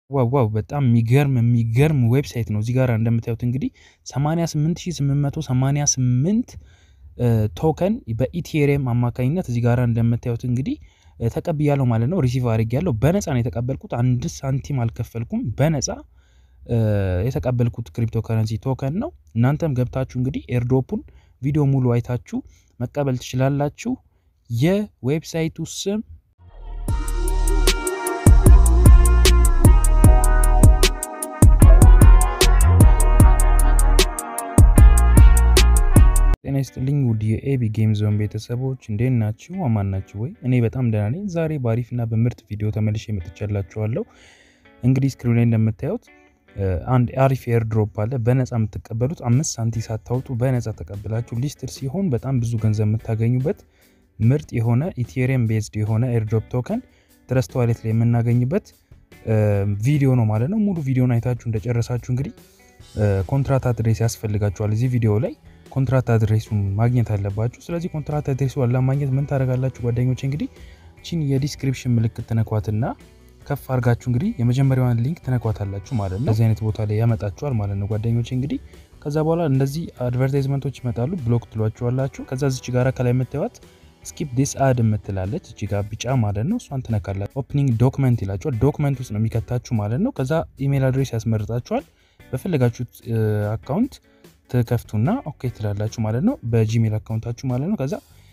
ዋው ዋው በጣም የሚገርም የሚገርም ዌብሳይት ነው። እዚህ ጋር እንደምታዩት እንግዲህ 88888 ቶከን በኢቴሪየም አማካኝነት እዚህ ጋር እንደምታዩት እንግዲህ ተቀብያለሁ ማለት ነው። ሪሲቭ አድርጌያለሁ። በነፃ ነው የተቀበልኩት። አንድ ሳንቲም አልከፈልኩም። በነፃ የተቀበልኩት ክሪፕቶ ከረንሲ ቶከን ነው። እናንተም ገብታችሁ እንግዲህ ኤርድሮፑን ቪዲዮ ሙሉ አይታችሁ መቀበል ትችላላችሁ። የዌብሳይቱ ስም ጤና ይስጥልኝ ውድ የኤቢ ጌም ዞን ቤተሰቦች እንዴት ናችሁ? አማን ናችሁ ወይ? እኔ በጣም ደህና ነኝ። ዛሬ በአሪፍና በምርጥ ቪዲዮ ተመልሼ መጥቻላችኋለሁ። እንግዲህ ስክሪን ላይ እንደምታዩት አንድ አሪፍ ኤርድሮፕ አለ። በነፃ የምትቀበሉት አምስት ሳንቲ ሳታውጡ በነፃ ተቀብላችሁ ሊስትድ ሲሆን በጣም ብዙ ገንዘብ የምታገኙበት ምርጥ የሆነ ኢቴሪየም ቤዝድ የሆነ ኤርድሮፕ ቶከን ትረስት ዋሌት ላይ የምናገኝበት ቪዲዮ ነው ማለት ነው። ሙሉ ቪዲዮን አይታችሁ እንደጨረሳችሁ እንግዲህ ኮንትራት አድሬስ ያስፈልጋችኋል። እዚህ ቪዲዮ ላይ ኮንትራት አድሬሱን ማግኘት አለባችሁ። ስለዚህ ኮንትራት አድሬሱ ለማግኘት ምን ታደርጋላችሁ ጓደኞች? እንግዲህ ቺን የዲስክሪፕሽን ምልክት ትነኳትና ከፍ አድርጋችሁ እንግዲህ የመጀመሪያዋን ሊንክ ትነኳታላችሁ ማለት ነው። እዚህ አይነት ቦታ ላይ ያመጣችኋል ማለት ነው ጓደኞች። እንግዲህ ከዛ በኋላ እንደዚህ አድቨርታይዝመንቶች ይመጣሉ። ብሎክ ትሏችኋላችሁ። ከዛ ዝች ጋራ ከላይ የምታዩት ስኪፕ ዲስ አድ የምትላለች እጅ ጋር ቢጫ ማለት ነው። እሷን ትነካላችሁ። ኦፕኒንግ ዶክመንት ይላችኋል። ዶክመንት ውስጥ ነው የሚከታችሁ ማለት ነው። ከዛ ኢሜል አድሬስ ያስመርጣችኋል። በፈለጋችሁት አካውንት ትከፍቱና ኦኬ ትላላችሁ ማለት ነው። በጂሜል አካውንታችሁ ማለት ነው። ከዛ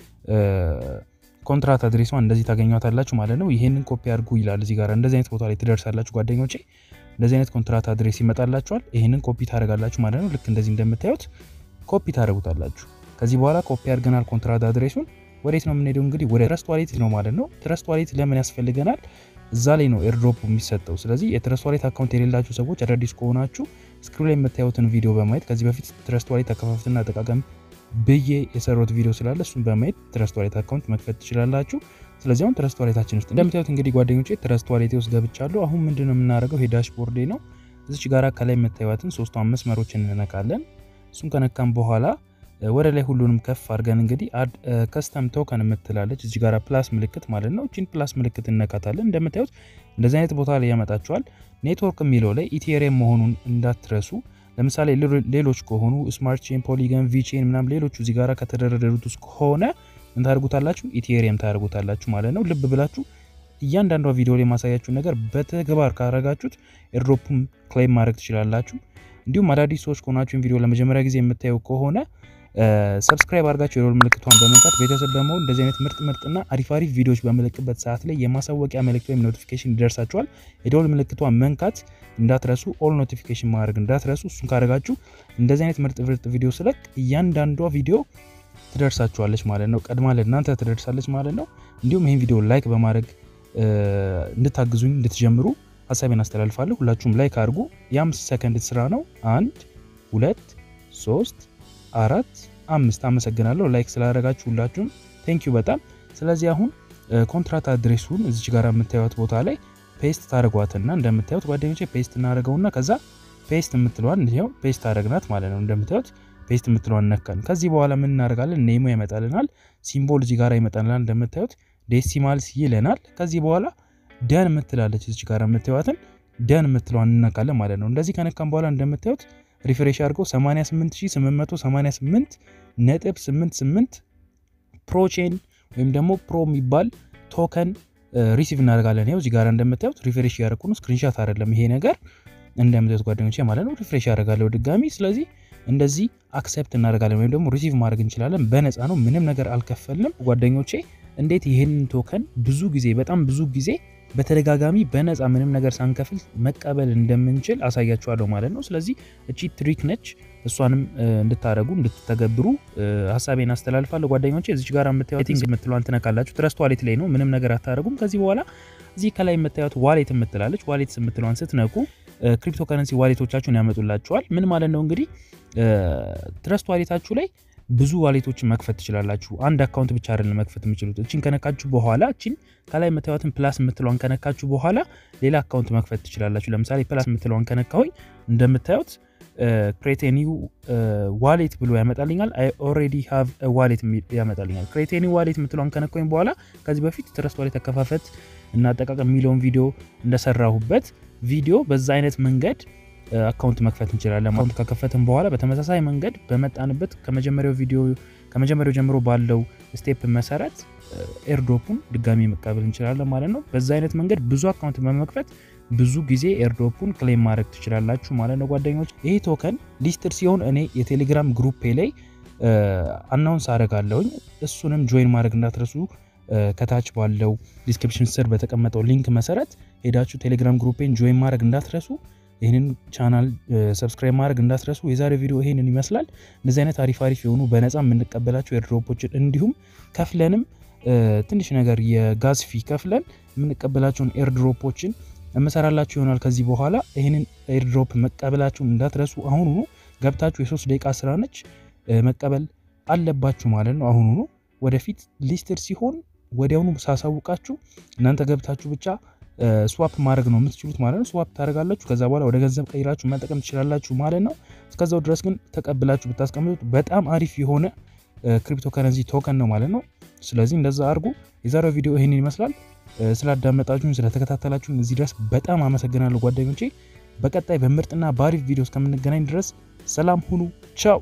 ኮንትራት አድሬሷን እንደዚህ ታገኟታላችሁ ማለት ነው። ይሄንን ኮፒ አድርጉ ይላል እዚህ ጋር። እንደዚህ አይነት ቦታ ላይ ትደርሳላችሁ ጓደኞቼ። እንደዚህ አይነት ኮንትራት አድሬስ ይመጣላችኋል። ይሄንን ኮፒ ታደርጋላችሁ ማለት ነው። ልክ እንደዚህ እንደምታዩት ኮፒ ታደርጉታላችሁ። ከዚህ በኋላ ኮፒ አድርገናል ኮንትራት አድሬሱን ወዴት ነው የምንሄደው? እንግዲህ ወደ ትረስት ዋሌት ነው ማለት ነው። ትረስት ዋሌት ለምን ያስፈልገናል? እዛ ላይ ነው ኤርድሮፕ የሚሰጠው። ስለዚህ የትረስት ዋሌት አካውንት የሌላችሁ ሰዎች አዳዲስ ከሆናችሁ ስክሪን ላይ የምታዩትን ቪዲዮ በማየት ከዚህ በፊት ትረስት ዋሌት አከፋፈትና አጠቃቀም ብዬ የሰሩት ቪዲዮ ስላለ እሱን በማየት ትረስት ዋሌት አካውንት መክፈት ትችላላችሁ። ስለዚህ አሁን ትረስት ዋሌታችን ውስጥ እንደምታዩት እንግዲህ ጓደኞቼ ትረስት ዋሌቴ ውስጥ ገብቻለሁ። አሁን ምንድን ነው የምናደርገው? ይሄ ዳሽቦርዴ ነው። እዚች ጋራ ከላይ የምታዩትን ሶስቱ አምስት መስመሮችን እንነካለን። እሱን ከነካም በኋላ ወደ ላይ ሁሉንም ከፍ አድርገን እንግዲህ ከስተም ቶከን የምትላለች እዚህ ጋር ፕላስ ምልክት ማለት ነው። እቺን ፕላስ ምልክት እነካታለን። እንደምታዩት እንደዚህ አይነት ቦታ ላይ ያመጣችኋል። ኔትወርክ የሚለው ላይ ኢቴሪየም መሆኑን እንዳትረሱ። ለምሳሌ ሌሎች ከሆኑ ስማርት ቼን፣ ፖሊገን፣ ቪቼን ምናም ሌሎቹ እዚህ ጋር ከተደረደሩት ውስጥ ከሆነ ምን ታደርጉታላችሁ? ኢቴሪየም ታደርጉታላችሁ ማለት ነው። ልብ ብላችሁ እያንዳንዷ ቪዲዮ ላይ የማሳያችሁ ነገር በተግባር ካረጋችሁት ኤርድሮፕም ክሌም ማድረግ ትችላላችሁ። እንዲሁም አዳዲስ ሰዎች ከሆናችሁን ቪዲዮ ለመጀመሪያ ጊዜ የምታዩ ከሆነ ሰብስክራይብ አድርጋችሁ የሮል ምልክቷን በመንካት ቤተሰብ በመሆን እንደዚህ አይነት ምርጥ ምርጥና አሪፍ አሪፍ ቪዲዮዎች በምለቅበት ሰዓት ላይ የማሳወቂያ መልእክት ወይም ኖቲፊኬሽን ይደርሳችኋል። የደወል ምልክቷን መንካት እንዳትረሱ፣ ኦል ኖቲፊኬሽን ማድረግ እንዳትረሱ። እሱን ካደረጋችሁ እንደዚህ አይነት ምርጥ ምርጥ ቪዲዮ ስለቅ እያንዳንዷ ቪዲዮ ትደርሳችኋለች ማለት ነው። ቀድማ ለእናንተ ትደርሳለች ማለት ነው። እንዲሁም ይህን ቪዲዮ ላይክ በማድረግ እንድታግዙኝ እንድትጀምሩ ሀሳቤን አስተላልፋለሁ። ሁላችሁም ላይክ አድርጉ። የአምስት ሰከንድ ስራ ነው። አንድ ሁለት ሶስት አራት አምስት። አመሰግናለሁ ላይክ ስላደረጋችሁ ሁላችሁም ቴንኪዩ በጣም። ስለዚህ አሁን ኮንትራት አድሬሱን እዚች ጋር የምታዩት ቦታ ላይ ፔስት ታደርጓትና እንደምታዩት ጓደኞቼ ፔስት እናደርገውና ከዛ ፔስት የምትለዋን ይኸው ፔስት አደረግናት ማለት ነው። እንደምታዩት ፔስት የምትለዋን ነካን። ከዚህ በኋላ ምን እናደርጋለን? ኔሞ ይመጣልናል፣ ሲምቦል እዚህ ጋር ይመጣልናል። እንደምታዩት ዴሲማልስ ይለናል። ከዚህ በኋላ ደን የምትላለች እዚች ጋር የምታዩትን ደን የምትለዋን እንነካለን ማለት ነው። እንደዚህ ከነካን በኋላ እንደምታዩት ሪፍሬሽ አድርገው 88888 ነጥብ 88 ፕሮቼን ወይም ደግሞ ፕሮ የሚባል ቶከን ሪሲቭ እናደርጋለን። ይኸው እዚህ ጋር እንደምታዩት ሪፍሬሽ ያደረኩ ነው። ስክሪንሻት አይደለም ይሄ ነገር እንደምታዩት ጓደኞቼ ማለት ነው። ሪፍሬሽ ያደርጋለሁ ድጋሚ። ስለዚህ እንደዚህ አክሴፕት እናደርጋለን ወይም ደግሞ ሪሲቭ ማድረግ እንችላለን። በነፃ ነው፣ ምንም ነገር አልከፈልንም ጓደኞቼ። እንዴት ይህንን ቶከን ብዙ ጊዜ በጣም ብዙ ጊዜ በተደጋጋሚ በነፃ ምንም ነገር ሳንከፍል መቀበል እንደምንችል አሳያችኋለሁ ማለት ነው። ስለዚህ እቺ ትሪክ ነች። እሷንም እንድታደረጉ እንድትተገብሩ ሀሳቤን አስተላልፋለሁ ጓደኞቼ። እዚች ጋር የምታዩት የምትለዋን ትነካላችሁ። ትረስት ዋሌት ላይ ነው፣ ምንም ነገር አታደረጉም። ከዚህ በኋላ እዚህ ከላይ የምታዩት ዋሌት የምትላለች ዋሌት የምትለዋን ስትነኩ ክሪፕቶ ከረንሲ ዋሌቶቻችሁን ያመጡላችኋል። ምን ማለት ነው እንግዲህ ትረስት ዋሌታችሁ ላይ ብዙ ዋሌቶችን መክፈት ትችላላችሁ። አንድ አካውንት ብቻ አይደለም መክፈት የምችሉት። እችን ከነካችሁ በኋላ እችን ከላይ የምታዩትን ፕላስ የምትለዋን ከነካችሁ በኋላ ሌላ አካውንት መክፈት ትችላላችሁ። ለምሳሌ ፕላስ የምትለዋን ከነካሁኝ እንደምታዩት ክሬት ኒው ዋሌት ብሎ ያመጣልኛል። አይ ኦልሬዲ ሃቭ ዋሌት ያመጣልኛል። ክሬት ኒው ዋሌት የምትለዋን ከነካሁኝ በኋላ ከዚህ በፊት ትረስት ዋሌት አከፋፈት እና አጠቃቀም የሚለውን ቪዲዮ እንደሰራሁበት ቪዲዮ በዛ አይነት መንገድ አካውንት መክፈት እንችላለን። አካውንት ከከፈትን በኋላ በተመሳሳይ መንገድ በመጣንበት ከመጀመሪያው ቪዲዮ ከመጀመሪያው ጀምሮ ባለው ስቴፕ መሰረት ኤርድሮፑን ድጋሚ መቀበል እንችላለን ማለት ነው። በዛ አይነት መንገድ ብዙ አካውንት በመክፈት ብዙ ጊዜ ኤርድሮፑን ክሌም ማድረግ ትችላላችሁ ማለት ነው ጓደኞች። ይህ ቶከን ሊስትድ ሲሆን እኔ የቴሌግራም ግሩፔ ላይ አናውንስ አደርጋለሁኝ። እሱንም ጆይን ማድረግ እንዳትረሱ። ከታች ባለው ዲስክሪፕሽን ስር በተቀመጠው ሊንክ መሰረት ሄዳችሁ ቴሌግራም ግሩፔን ጆይን ማድረግ እንዳትረሱ። ይህንን ቻናል ሰብስክራይብ ማድረግ እንዳትረሱ። የዛሬ ቪዲዮ ይህንን ይመስላል። እንደዚህ አይነት አሪፍ አሪፍ የሆኑ በነፃ የምንቀበላቸው ኤርድሮፖችን እንዲሁም ከፍለንም ትንሽ ነገር የጋዝ ፊ ከፍለን የምንቀበላቸውን ኤርድሮፖችን እመሰራላችሁ ይሆናል ከዚህ በኋላ። ይህንን ኤርድሮፕ መቀበላችሁን እንዳትረሱ። አሁኑኑ ገብታችሁ የሶስት ደቂቃ ስራ ነች መቀበል አለባችሁ ማለት ነው። አሁኑኑ ወደፊት ሊስትድ ሲሆን ወዲያውኑ ሳሳውቃችሁ እናንተ ገብታችሁ ብቻ ስዋፕ ማድረግ ነው የምትችሉት ማለት ነው። ስዋፕ ታደርጋላችሁ። ከዛ በኋላ ወደ ገንዘብ ቀይራችሁ መጠቀም ትችላላችሁ ማለት ነው። እስከዛው ድረስ ግን ተቀብላችሁ ብታስቀምጡት በጣም አሪፍ የሆነ ክሪፕቶ ከረንሲ ቶከን ነው ማለት ነው። ስለዚህ እንደዛ አድርጉ። የዛሬው ቪዲዮ ይህንን ይመስላል። ስላዳመጣችሁን ስለተከታተላችሁን እዚህ ድረስ በጣም አመሰግናለሁ ጓደኞቼ። በቀጣይ በምርጥና በአሪፍ ቪዲዮ እስከምንገናኝ ድረስ ሰላም ሁኑ። ቻው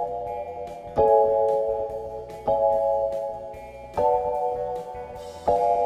you